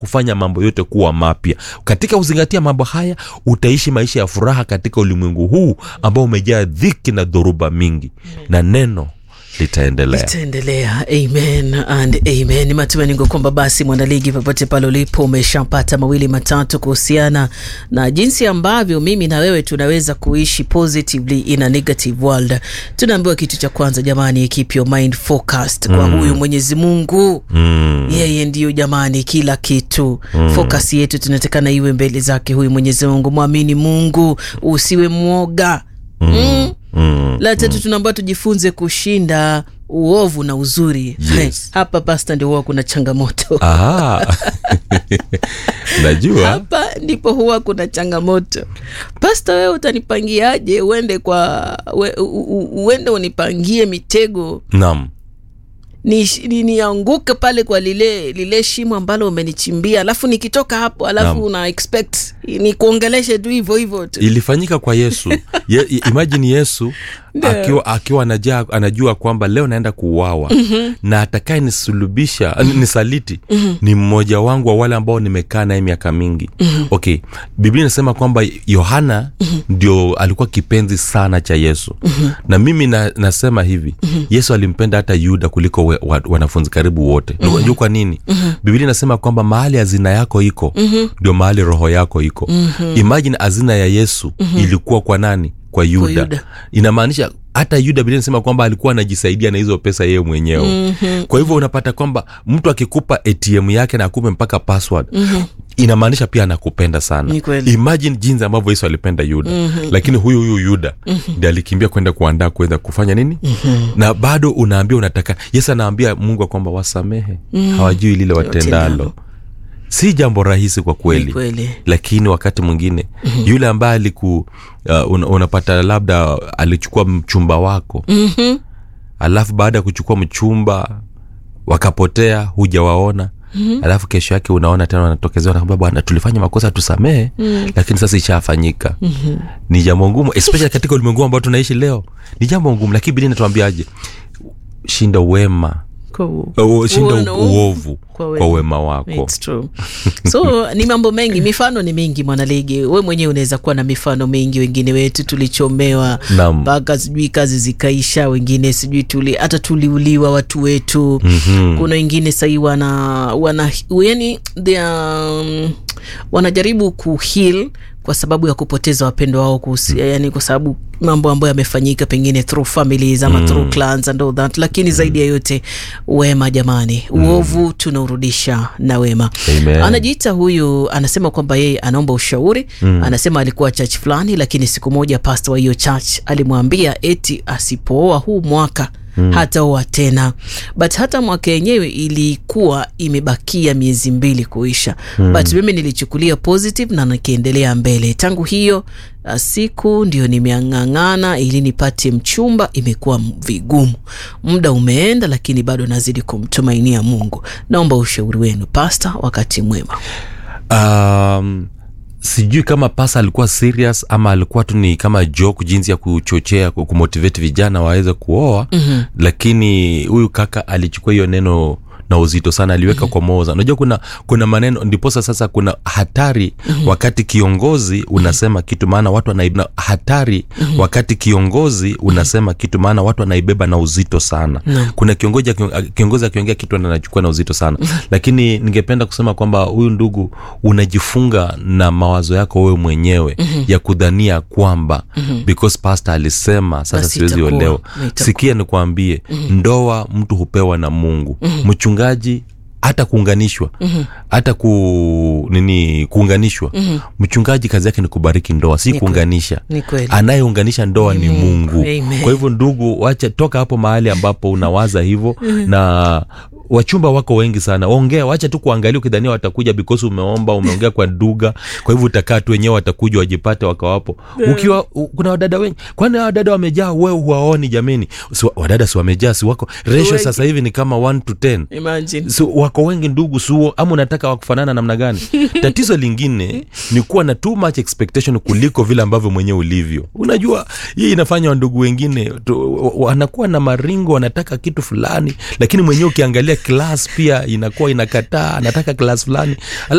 kufanya mambo yote kuwa mapya katika kuzingatia mambo haya utaishi maisha ya furaha katika ulimwengu huu ambao umejaa dhiki na dhoruba mingi na neno litaendelea itaendelea amen and amen ni matumaini yangu kwamba basi mwanaligi popote pale ulipo umeshapata mawili matatu kuhusiana na jinsi ambavyo mimi na wewe tunaweza kuishi positively in a negative world tunaambiwa kitu cha kwanza jamani keep your mind focused kwa Mm. huyu mwenyezi mungu mm. yeye ndiyo jamani kila kitu mm. focus yetu tunatakana iwe mbele zake huyu mwenyezi mungu mwamini mungu usiwe mwoga mm. Mm. Mm. la tatu tunaambiwa tujifunze kushinda uovu na uzuri Yes. hapa pasta ndio huwa kuna changamoto Aha. najua hapa ndipo huwa kuna changamoto pasta wewe utanipangiaje uende kwa we, u, u, uende unipangie mitego nam nianguke ni, nianguke pale kwa lile lile shimo ambalo umenichimbia alafu nikitoka hapo alafu Naam. una expect ni kuongeleshe tu hivyo hivyo tu ilifanyika kwa yesu Ye, imajini yesu Ndio. akiwa, akiwa anajua, anajua kwamba leo naenda kuuawa mm-hmm. na atakaye nisulubisha mm-hmm. nisaliti mm-hmm. ni mmoja wangu wa wale ambao nimekaa naye miaka mingi mm-hmm. okay biblia inasema kwamba yohana mm-hmm. ndio alikuwa kipenzi sana cha yesu mm-hmm. na mimi na, nasema hivi mm-hmm. yesu alimpenda hata yuda kuliko we, wa, wanafunzi karibu wote mm-hmm. unajua kwa nini mm-hmm. biblia inasema kwamba mahali hazina yako iko ndio mm-hmm. mahali roho yako iko mm-hmm. imagine hazina ya yesu mm-hmm. ilikuwa kwa nani kwa yuda, Yuda. inamaanisha hata yuda biblia inasema kwamba alikuwa anajisaidia na hizo pesa yeye mwenyewe mm-hmm. kwa hivyo unapata kwamba mtu akikupa atm yake na akupe mpaka password mm-hmm inamaanisha pia anakupenda sana Ni kweli. imagine jinsi ambavyo yesu alipenda yuda mm-hmm. lakini huyu huyu yuda mm-hmm. ndi alikimbia kwenda kuandaa kuweza kufanya nini mm-hmm. na bado unaambia unataka yesu anaambia mungu ya kwamba wasamehe mm-hmm. hawajui lile watendalo Watendalo. si jambo rahisi kwa Ni kweli kweli lakini wakati mwingine mm-hmm. yule ambaye aliku uh, un, unapata labda alichukua mchumba wako Mhm. alafu baada ya kuchukua mchumba wakapotea hujawaona Mm-hmm. alafu kesho yake unaona tena wanatokezea wanakwambia bwana tulifanya makosa tusamehe mm. lakini sasa ishafanyika mm-hmm. ni jambo ngumu especially katika ulimwengu ambao tunaishi leo ni jambo ngumu lakini bili natuambiaje shinda wema Kwa u- uh, shinda Uono- u- uovu kwa kwa wema. wema wako It's true. so ni mambo mengi mifano ni mingi mwanaligi we mwenyewe unaweza kuwa na mifano mingi wengine wetu tulichomewa Naam. mpaka sijui kazi zikaisha wengine sijui tuli hata tuliuliwa watu wetu mm-hmm. kuna wengine sahii wana wana yani they are, um, wanajaribu kuheal kwa sababu ya kupoteza wapendo wao kuhusi, yani kwa sababu mambo ambayo yamefanyika pengine through families ama mm. through clans and all that lakini zaidi ya yote wema jamani uovu tunaurudisha na wema Amen. anajiita huyu anasema kwamba yeye anaomba ushauri mm. anasema alikuwa church fulani lakini siku moja pasta wa hiyo church alimwambia eti asipooa huu mwaka Mm. hataoa tena but hata mwaka yenyewe ilikuwa imebakia miezi mbili kuisha mm. but mimi nilichukulia positive na nikiendelea mbele tangu hiyo uh, siku ndio nimeang'ang'ana ili nipate mchumba imekuwa m- vigumu muda umeenda lakini bado nazidi kumtumainia mungu naomba ushauri wenu pasta wakati mwema um, sijui kama pasa alikuwa serious ama alikuwa tu ni kama joke jinsi ya kuchochea ku- kumotivate vijana waweze kuoa mm-hmm. lakini huyu kaka alichukua hiyo neno na uzito sana aliweka mm-hmm. kwa moza unajua kuna kuna maneno ndiposa sasa kuna hatari mm-hmm. wakati kiongozi unasema kitu maana watu wanaibna hatari mm-hmm. wakati kiongozi unasema kitu maana watu wanaibeba na uzito sana Naam. kuna kiongozi aki- kiongozi akiongea kitu anachukua na uzito sana lakini ningependa kusema kwamba huyu ndugu unajifunga na mawazo yako wewe mwenyewe mm-hmm. ya kudhania kwamba mm-hmm. because pastor alisema sasa Basi siwezi itakuwa, olewa na itakuwa. sikia nikuambie mm-hmm. ndoa mtu hupewa na mungu mm-hmm. mchungaji hata kuunganishwa mm-hmm. hata ku nini kuunganishwa mm-hmm. mchungaji kazi yake ni kubariki ndoa si Ni kuunganisha ni kweli anayeunganisha ndoa ni mungu Amen. kwa hivyo ndugu wacha toka hapo mahali ambapo unawaza hivyo na wachumba wako wengi sana ongea wacha tu kuangalia ukidhania watakuja because umeomba umeongea kwa duga kwa hivyo utakaa tu wenyewe watakuja wajipate wakawapo ukiwa u- kuna wadada wengi kwani hawa wadada wamejaa wewe huwaoni jameni si, wa- wadada si wamejaa si wako ratio Wengi. sasa hivi ni kama 1 to 10 imagine so, wako wengi ndugu suo ama unataka wakufanana namna gani tatizo lingine ni kuwa na too much expectation kuliko vile ambavyo mwenyewe ulivyo unajua hii inafanya wandugu wengine tu- wa- wanakuwa na maringo wanataka kitu fulani lakini mwenyewe ukiangalia klas pia inakuwa inakataa anataka klas fulani